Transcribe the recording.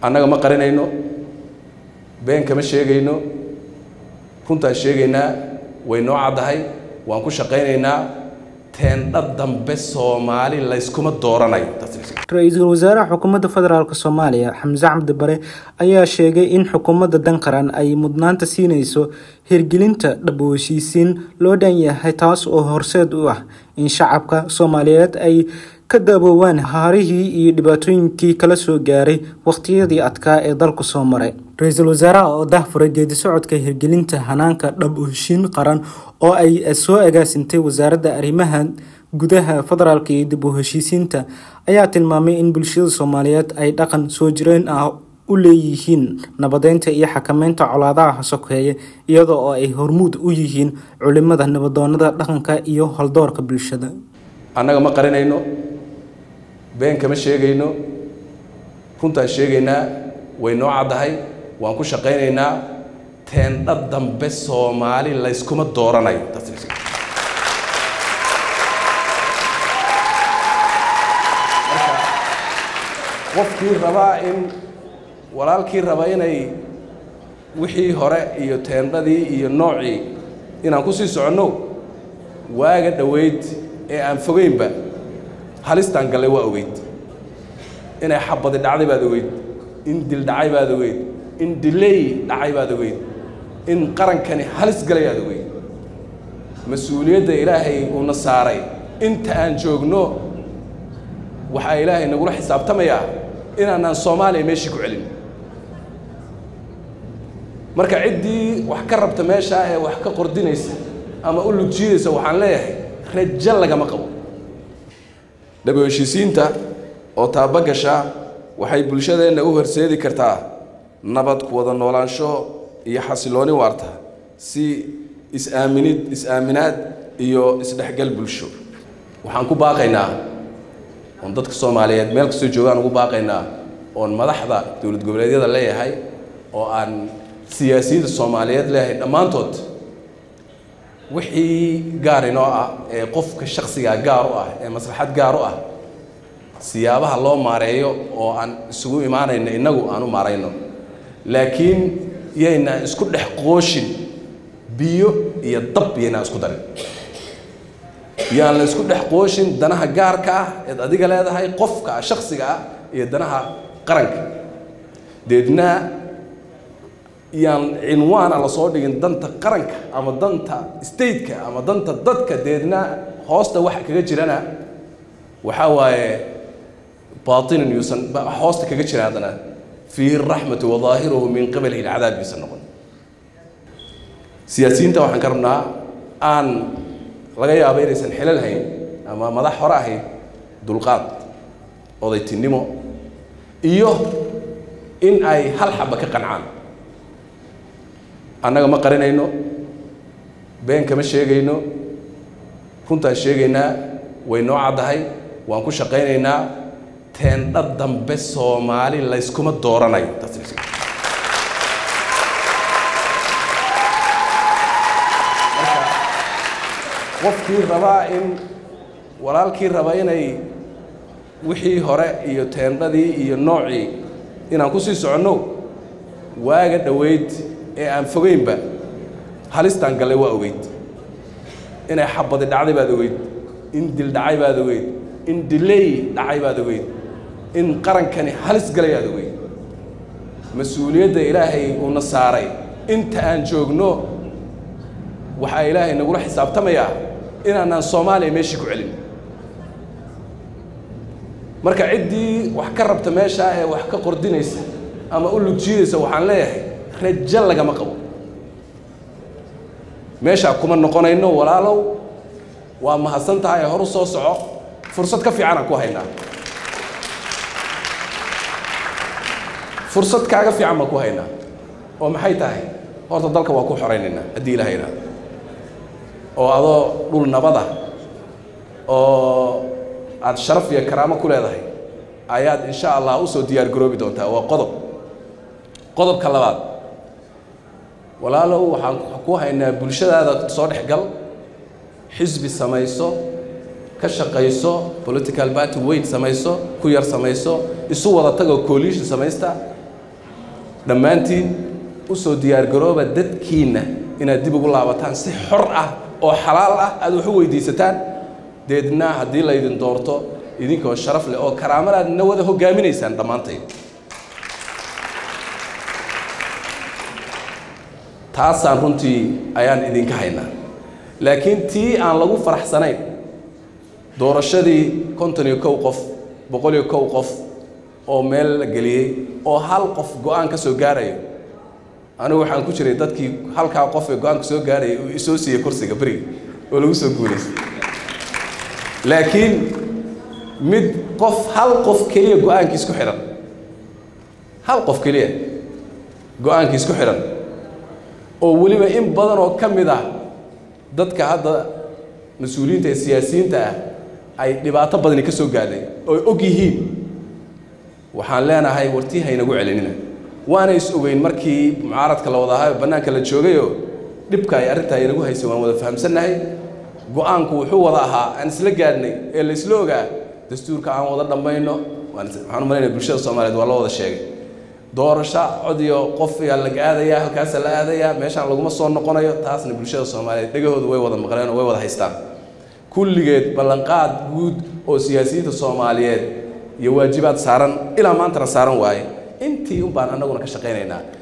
annaga ma qarinayno been kama sheegayno runtaan sheegaynaa way noo caddahay waan ku shaqaynaynaa teendha dambe soomaali layskuma dooranayo ra-iisul wasaaraha xukuumadda federaalk soomaaliya xamse cabdi bare ayaa sheegay in xukuumadda danqaran ay mudnaanta siinayso hirgelinta dhab heshiisiin loo dhan yahay taas oo horseed u ah in shacabka soomaaliyeed ay ka daaboowaan haarihii iyo dhibaatooyinkii kala soo gaaray wakhtiyadii adkaa ee dalku soo maray ra-iisul wasaaraha oo dahfuray geedi socodka hirgelinta hanaanka dhab heshiin qaran oo ay soo agaasintay wasaaradda arrimaha gudaha federaalk iyo dib u heshiisiinta ayaa tilmaamay in bulshada soomaaliyeed ay dhaqan soo jireen ah u leeyihiin nabadeynta iyo xakameynta colaadaha sokeeye iyada oo ay hormuud u yihiin culimada nabadoonada dhaqanka iyo haldoorka bulshada annaga ma qarinayno been kama sheegayno runtaan sheegaynaa way noo caddahay waan ku shaqaynaynaa teendha dambe soomaali layskuma dooranayo qofkii rabaa in walaalkii raba inay wixii hore iyo teendhadii iyo noocii inaan ku sii soconno waaga dhoweyd ee aan fogeynba halistaan gallay waa ogeyd inay xabadi dhacday baad ogeyd in dil dhacay baad ogeyd in diley dhacay baad ogeyd in qarankani halis galay aad ogeyd mas-uuliyadda ilaahay uuna saaray inta aan joogno waxaa ilaahay nagula xisaabtamayaa inaanaan soomaaliya meeshii ku celin marka ciddii wax ka rabta meeshaa ee wax ka qordinaysa ama u lugjiidaysa waxaan leeyahay rajo lagama qabo dhabo heshiisiinta oo taabagasha waxay bulshadeenna u horseedi kartaa nabad ku wada noolaansho iyo xasilooni waarta si is-aaminid is-aaminaad iyo isdhexgal bulsho waxaan ku baaqaynaa oon dadka soomaaliyeed meel kastoo joogaan ugu baaqaynaa oon madaxda dowlad goboleedyada leeyahay oo aan siyaasiyiinta soomaaliyeed leeyahay dhammaantood wixii gaar inoo ah ee qofka shaksigaa gaar u ah ee maslaxad gaar u ah siyaabaha loo maareeyo oo aan isugu imaanayno innagu aan u maarayno laakiin yaynaan isku dhex qooshin biyo iyo dab yaynaan isku darin yaan la isku dhex qooshin danaha gaarka ah eed adiga leedahay qofka ah shaksiga ah iyo danaha qaranka deedna yaan cinwaana lasoo dhigin danta qaranka ama danta stateka ama danta dadka deedna hoosta waxa kaga jirana waxaa waaye baatinin yuusan hoosta kaga jira haddana fiihi raxmatu wadaahiruhu min qibalihi alcadaab yuusan noqon siyaasiyiinta waxaan ka rabnaa aan laga yaabo inaysan xilal hayn ama madax hore ahayd dulqaad odaytinimo iyo in ay hal xaba ka qancaan annaga ma qarinayno been kama sheegayno runtaan sheegaynaa way noo caddahay waan ku shaqaynaynaa teendha dambe soomaali layskuma dooranayo qofkii rabaa in walaalkii raba inay wixii hore iyo teendhadii iyo noocii inaan ku sii soconno waaga dhoweyd ee aan fogeynba halistaan gallay waa ogeyd inay xabadi dhacday baad ogeyd in dil dhacay baad ogeyd in diley dhacay baad ogeyd in qarankani halis galay aad ogeyd mas-uuliyadda ilaahay uuna saaray inta aan joogno waxaa ilaahay nagula xisaabtamayaa inaanaan soomaaliya meeshii ku celin marka ciddii wax ka rabta meeshaa ee wax ka qordinaysa ama u lugjiidaysa waxaan leeyahay rajo lagama qabo meeshaa kuma noqonayno walaalow waa mahadsan tahay ee horu soo soco fursad ka fiicanaan ku haynaa fursad kaaga fiican baan ku haynaa oo maxay tahay horta dalka waa ku xoraynaynaa haddii ilaha yidhahdo oo adoo dhul nabada oo aada sharaf iyo karaamo ku leedahay ayaad insha allah usoo diyaar garoobi doontaa waa qodob qodobka labaad walaalow waxaan ku haynaa bulshadaada soo dhex gal xisbi samayso ka shaqayso political party weyn samayso ku yar samayso isu wada tagoo coalition samaysta dhammaantiin u soo diyaargarooba dadkiinna inaad dib ugu laabataan si xor ah oo xalaal ah aad wax u weydiisataan deedna haddii laydin doorto idinkoo sharaf leh oo karaamadaad na wada hogaaminaysaan dhammaantayd taasaan runtii ayaan idinka haynaa laakiin tii aan lagu faraxsanayn doorashadii konton iyo kow qof boqol iyo kow qof oo meel la geliyey oo hal qof go-aan ka soo gaarayo anigu waxaan ku jiray dadkii halkaa qof ee go-aanka soo gaarayay uu isoo siiyey kursiga beriga oo lagu soo guulaystay laakiin mid qof hal qof keliya go-aankiis ku xidhan hal qof keliya go-aankiis ku xidhan oo weliba in badan oo ka mid ah dadka hadda mas-uuliyiinta ee siyaasiyiinta ah ay dhibaato badani ka soo gaadhay oo og yihiin waxaan leenahay wartii haynagu celinina waana is ogeyn markii mucaaradka la wada ahayo bannaanka la joogayoo dhibka ay arrintaa inagu haysay waan wada fahamsannahay go-aanku wuxuu wada ahaa aan isla gaadhnay ee la isla ogaa dastuurka aan wada dhammayno waxaan u malaynaya bulshada soomaaliyeed waa la wada sheegay doorasho cod iyo qof ayaa laga aadayaa halkaasa la aadayaa meeshaan laguma soo noqonayo taasna bulshada soomaaliyeed dhegahoodu way wada maqleen oo way wada haystaan kulligeed ballanqaad guud oo siyaasiyiinta soomaaliyeed iyo waajibaad saaran ilaa maantana saaran waaye intii un baan annaguna ka shaqaynaynaa